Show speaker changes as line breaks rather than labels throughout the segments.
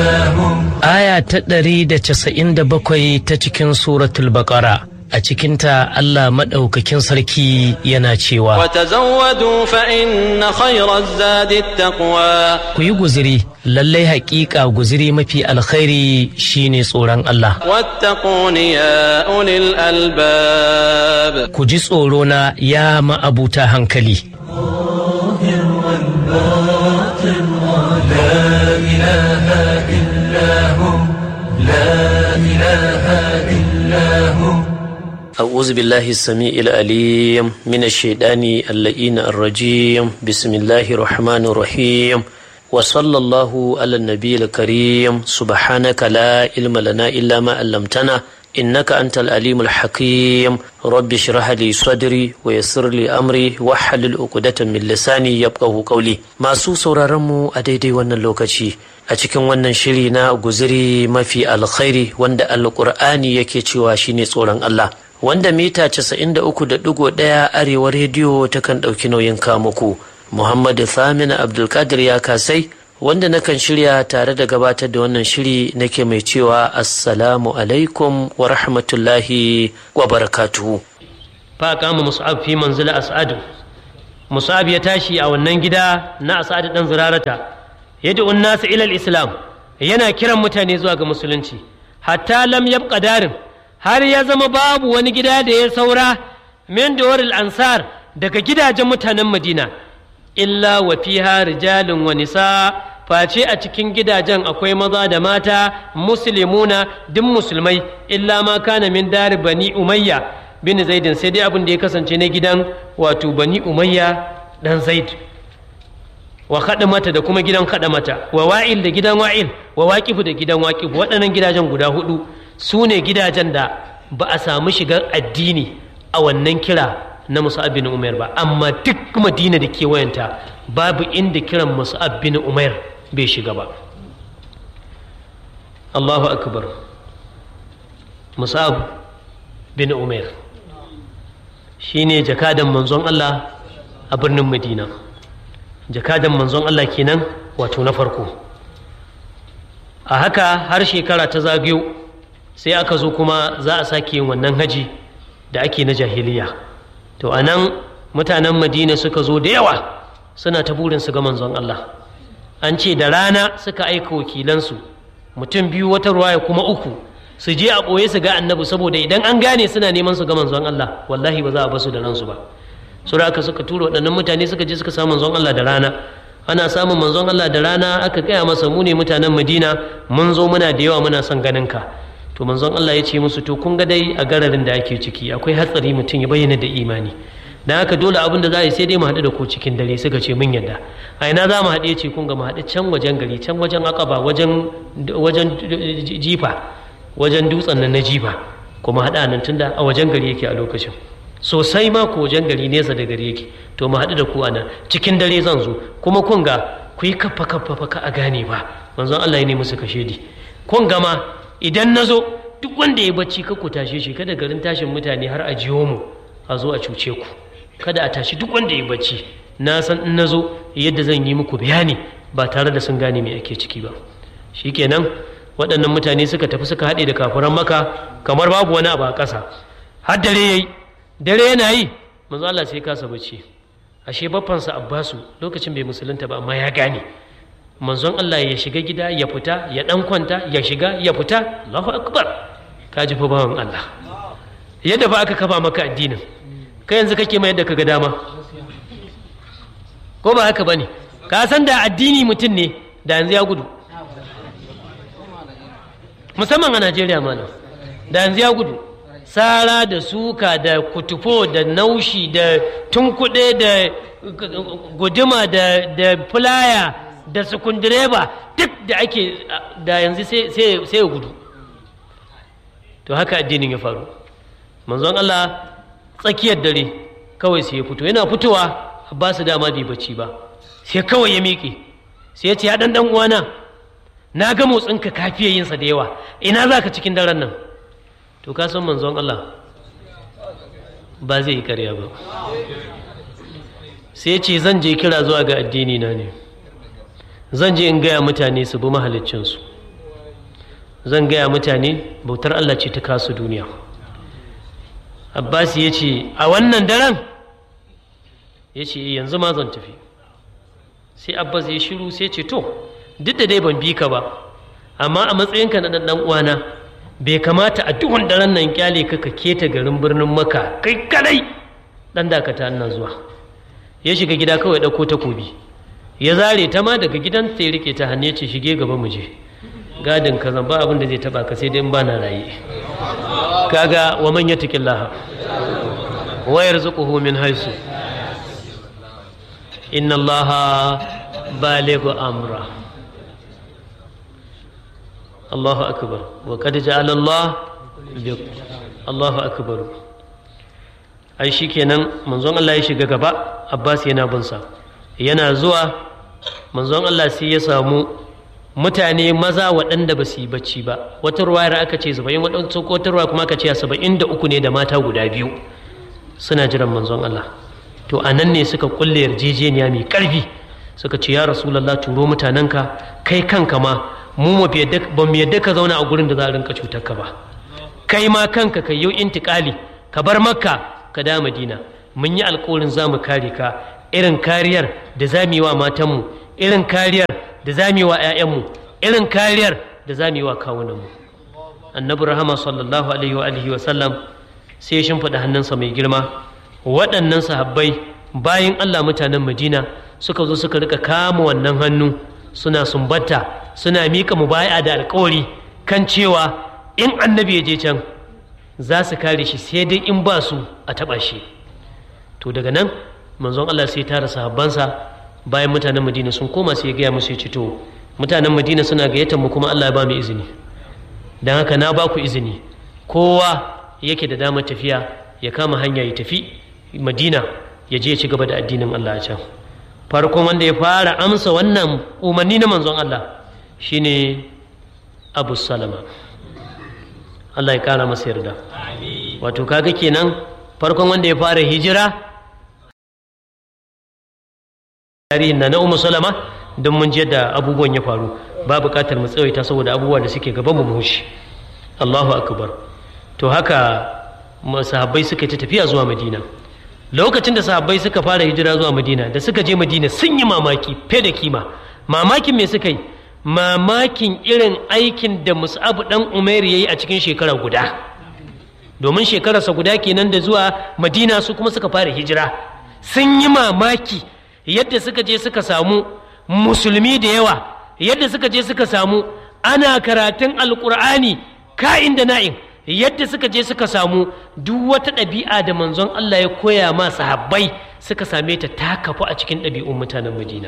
Aya ta ɗari da casa'in da bakwai ta cikin suratul baƙara a cikinta Allah maɗaukakin sarki yana cewa
وتزودوا فإن خير الزاد التقوى
ku yi guziri lallai haƙiƙa guziri mafi alkhairi shine tsoron Allah
واتقون يا أولي الألباب
ku ji tsoro na ya ma'abuta hankali أعوذ بالله السميع العليم من الشيطان اللئين الرجيم بسم الله الرحمن الرحيم وصلى الله على النبي الكريم سبحانك لا علم لنا إلا ما علمتنا إنك أنت العليم الحكيم رب اشرح لي صدري ويسر لي أمري واحلل عقدة من لساني يفقه قولي masu sauraron mu a daidai wannan lokaci a cikin wannan shiri na guziri mafi alkhairi wanda alkur'ani yake cewa shine tsoron Allah wanda mita 93.1 arewa rediyo takan ɗauki nauyin kamuku muhammadu thamina abdulkadir ya kasai wanda nakan shirya tare da gabatar da wannan shiri nake mai cewa assalamu alaikum wa rahmatullahi wa barakatuhu fa kama mus'ab fi manzila as'adu mus'ab ya tashi a wannan gida na as'adu dan zurarata yad'u nasu ila islam yana kiran mutane zuwa ga musulunci hatta lam yabqa darin har ya zama babu wani gida da ya saura min dawaril ansar daga gidajen mutanen madina illa wa fiha rijalun wa nisa face a cikin gidajen akwai maza da mata muslimuna duk musulmai illa ma kana min dari bani umayya bin zaidin sai dai abin da ya kasance na gidan wato bani umayya dan zaid wa mata da kuma gidan mata wa wa'il da gidan wa'il wa waqifu da gidan waqifu waɗannan gidajen guda hudu su ne gidajen da ba a samu shigar addini a wannan kira na musa'ab bin umair ba amma duk madina da kewayenta babu inda kiran musa'ab bin umair bai shiga ba allahu akbar musa'ab bin umair shine jakadan manzon allah a birnin madina jakadan manzon allah kenan wato na farko a haka har shekara ta zagayo sai aka zo kuma za a sake yin wannan haji da ake na jahiliya to a nan mutanen madina suka zo da yawa suna ta burin su ga manzon Allah an ce da rana suka aika wakilansu mutum biyu wata ruwaya kuma uku su je a ɓoye su ga annabi saboda idan an gane suna neman su ga manzon Allah wallahi ba za a basu da ransu ba su aka suka tura waɗannan mutane suka je suka samu manzon Allah da rana ana samun manzon Allah da rana aka gaya masa mu ne mutanen madina mun zo muna da yawa muna son ganin ka to manzon Allah ya ce musu to kun ga dai a gararin da ake ciki akwai hatsari mutum ya bayyana da imani dan haka dole abin da za a yi sai dai mu haɗu da ku cikin dare suka ce mun yadda a ina za mu haɗu ya ce kun ga mu haɗu can wajen gari can wajen akaba wajen wajen jifa wajen dutsen nan na jifa kuma haɗa nan tunda a wajen gari yake a lokacin sosai ma ko wajen gari nesa da gari yake to mu haɗu da ku a nan cikin dare zan zo kuma kun ga ku yi kaffa kaffa fa ka a gane ba manzon Allah ya ne musu kashedi kun gama idan na zo duk wanda ya bacci ka ku tashe shi kada garin tashin mutane har a jiyo mu a zo a cuce ku kada a tashi duk wanda ya bacci na san in na zo yadda zan yi muku bayani ba tare da sun gane me ake ciki ba shikenan waɗannan mutane suka tafi suka haɗe da kafuran maka kamar babu wani abu a ƙasa har dare yayi dare yana yi manzo Allah sai kasa bacci ashe baffansa Abbasu lokacin bai musulunta ba amma ya gane manzon Allah ya shiga gida ya fita ya dan kwanta ya shiga ya fita Allahu akbar ka ji fa bawan Allah yadda ba aka kafa maka addinin kai yanzu kake mai yadda kaga dama ko ba haka bane ka san da addini mutum ne da yanzu ya gudu musamman a Najeriya malam da yanzu ya gudu sara da suka da kutufo da naushi da tunkuɗe da guduma da fulaya da sukundireba duk da ake da yanzu sai ya gudu to haka addinin ya faru manzon Allah tsakiyar dare kawai sai ya fito yana fitowa ba su dama bai bacci ba sai kawai ya miƙe sai ya ce ya ɗan uwana na ga motsinka kafiye yinsa da yawa ina za ka cikin daren nan to ka san manzon Allah ba zai yi karya ba sai ce zan je kira zuwa ga addini na ne zan je in gaya mutane su bi mahaliccinsu zan gaya mutane bautar Allah ce ta kasu duniya abbas ya ce a wannan daren ya ce yanzu ma zan tafi sai abbas ya shiru sai ce to duk da dai ban bi ka ba amma a matsayinka na ɗan uwana bai kamata a duhun daren nan kyale ka ka keta garin birnin maka kai kadai ɗan dakata ina zuwa ya shiga gida kawai ɗauko takobi ya zare ta ma daga gidan sai rike ta hannu ya ce shige gaba mu je gadin ka zan ba abin da zai taba ka sai dai in ba na raye kaga wa man yattaqillaha wa yarzuquhu min haisu inna allaha balighu amra Allahu akbar wa qad ja'ala Allah Allahu akbar ai shikenan manzon Allah ya shiga gaba Abbas yana bin sa yana zuwa manzon Allah sai ya samu mutane maza waɗanda ba su yi bacci ba wata ruwayar aka ce saba'in waɗansu ko wata ruwa kuma aka ce saba'in da uku ne da mata guda biyu suna jiran manzon Allah to a nan ne suka kulle yarjejeniya mai ƙarfi suka ce ya rasulallah turo mutanenka kai kanka ma mu ba mu yadda ka zauna a gurin da za a rinka cutar ka ba kai ma kanka ka yi intikali ka bar makka ka da madina mun yi alkawarin za mu kare ka irin kariyar da za mu yi wa matanmu irin kariyar da za mu yi wa 'ya'yanmu irin kariyar da za mu yi wa kawunanmu annabi rahama sallallahu alaihi wa alihi wa sallam sai ya shimfiɗa hannunsa mai girma waɗannan sahabbai bayan allah mutanen madina suka zo suka rika kama wannan hannu suna sumbata suna miƙa mubaya da alkawari kan cewa in annabi ya je can za su kare shi sai dai in ba su a taɓa shi to daga nan manzon allah sai tara sahabbansa bayan mutanen madina sun koma sai ya gaya musu ya ce to mutanen madina suna gayyatar mu kuma allah ya ba mu izini don haka na ba ku izini kowa yake da damar tafiya ya kama hanya ya tafi madina ya je ya ci gaba da addinin allah a can farkon wanda ya fara amsa wannan umarni na manzon allah shine abu salama allah ya kara masa yarda wato kaga kenan farkon wanda ya fara hijira tarihin na na umu salama don mun je da abubuwan ya faru ba bukatar mu tsawaita saboda abubuwa da suke gaban mu mushi Allahu akbar to haka sahabbai suka ta tafiya zuwa Madina lokacin da sahabbai suka fara hijira zuwa Madina da suka je Madina sun yi mamaki fe da kima mamakin me suka yi mamakin irin aikin da Mus'ab dan Umair yayi a cikin shekara guda domin shekararsa guda kenan da zuwa Madina su kuma suka fara hijira sun yi mamaki yadda suka je suka samu musulmi da yawa yadda suka je suka samu ana karatun alkur'ani ka'in da na'in yadda suka je suka samu duk wata ɗabi'a da manzon Allah ya koya ma sahabbai suka same ta ta kafu a cikin ɗabi'un mutanen Madina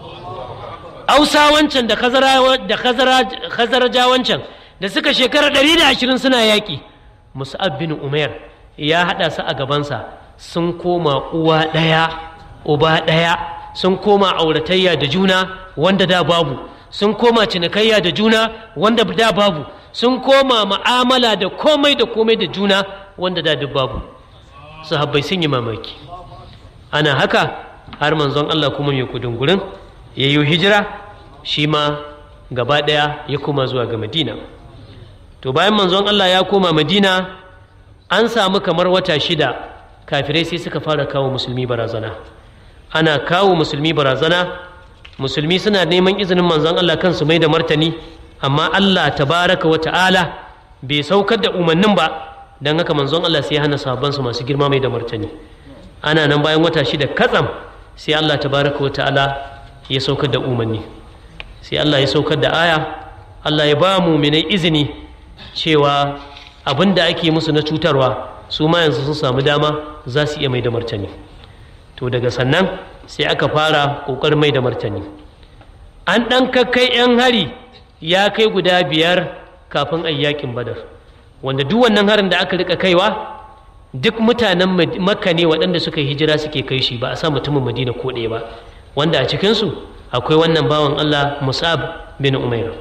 Ausa wancan da Khazaraja wancan da suka shekara ɗari da ashirin suna yaƙi Mus'ab bin Umair ya haɗa su a gabansa sun koma uwa ɗaya uba ɗaya sun koma auratayya da juna wanda da babu sun koma cinikayya da juna wanda da babu sun koma ma'amala da komai da komai da juna wanda da duk babu sahabbai sun yi mamaki ana haka har manzon Allah kuma mai kudungurin ya yi hijira shi ma gaba ɗaya ya koma zuwa ga madina to bayan manzon Allah ya koma madina an samu kamar wata shida kafirai sai suka fara kawo musulmi barazana ana kawo musulmi barazana musulmi suna neman izinin manzon Allah kansu mai da martani amma Allah tabaraka wa ta'ala bai saukar da umarnin ba don haka manzon Allah sai ya hana sahabbansu masu girma mai da martani ana nan bayan wata shida katsam sai Allah tabaraka wa ta'ala ya saukar da umarni sai Allah ya saukar da aya Allah ya ba mu minai izini cewa abin da ake musu na cutarwa su ma yanzu sun samu dama za su iya mai da martani to daga sannan sai aka fara ƙoƙarin mai da martani an ɗan kakkai 'yan hari ya kai guda biyar kafin a yakin badar wanda duk wannan harin da aka rika kaiwa duk mutanen makka ne waɗanda suka hijira suke kai shi ba a sa mutumin madina ko ɗaya ba wanda a cikinsu akwai wannan bawan allah musab bin umair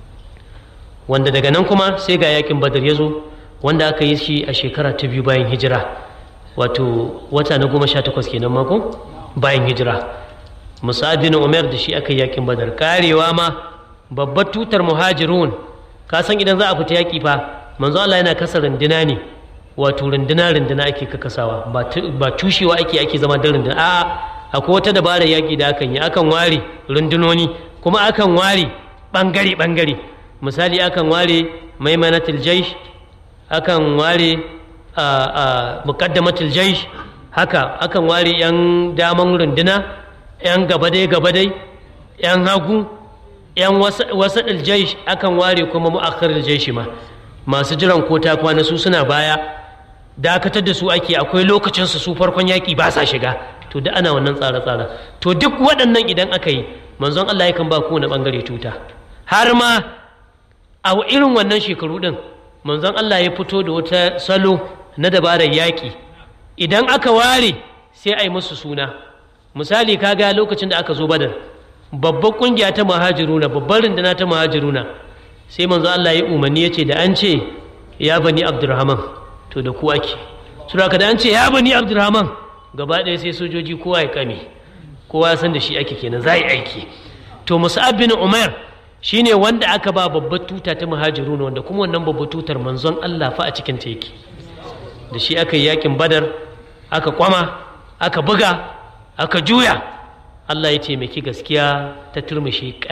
wanda daga nan kuma sai ga yakin badar ya zo wanda aka yi shi a shekara ta biyu bayan hijira wato wata na goma sha takwas kenan mako bayan hijira musab bin umar da shi aka yi yakin badar karewa ma babbar tutar muhajirun ka san idan za a fita yaƙi fa manzo Allah yana kasa runduna ne wato runduna runduna ake kakasawa ba tushewa ake ake zama da runduna a'a akwai wata dabarar yaƙi da akan yi akan ware rundunoni kuma akan ware bangare bangare misali akan ware maimanatul jaish akan ware muqaddamatul jaish haka akan ware yan daman runduna yan gaba dai gaba dai yan hagu yan wasaɗil jaish akan ware kuma mu'akhiril jaishi ma masu jiran ko ta kwana su suna baya dakatar da su ake akwai lokacin su su farkon yaƙi ba sa shiga to da ana wannan tsare-tsare to duk waɗannan idan aka yi manzon Allah yakan ba kowane ɓangare tuta har ma a irin wannan shekaru ɗin manzon Allah ya fito da wata salo na dabarar yaƙi idan aka ware sai a yi musu suna misali kaga lokacin da aka zo badar babbar ƙungiya ta muhajiruna babbar runduna ta muhajiruna sai manzo Allah ya umarni ya ce da an ce ya bani abdurrahman to da ku ake sura da an ce ya bani abdurrahman gaba ɗaya sai sojoji kowa ya kame kowa ya san da shi ake kenan za yi aiki to musa'ab bin umar shine wanda aka ba babbar tuta ta muhajiruna wanda kuma wannan babbar tutar manzon Allah fa a cikin ta yake da shi aka yi yakin badar aka kwama aka buga aka juya Allah ya taimaki gaskiya ta turmushe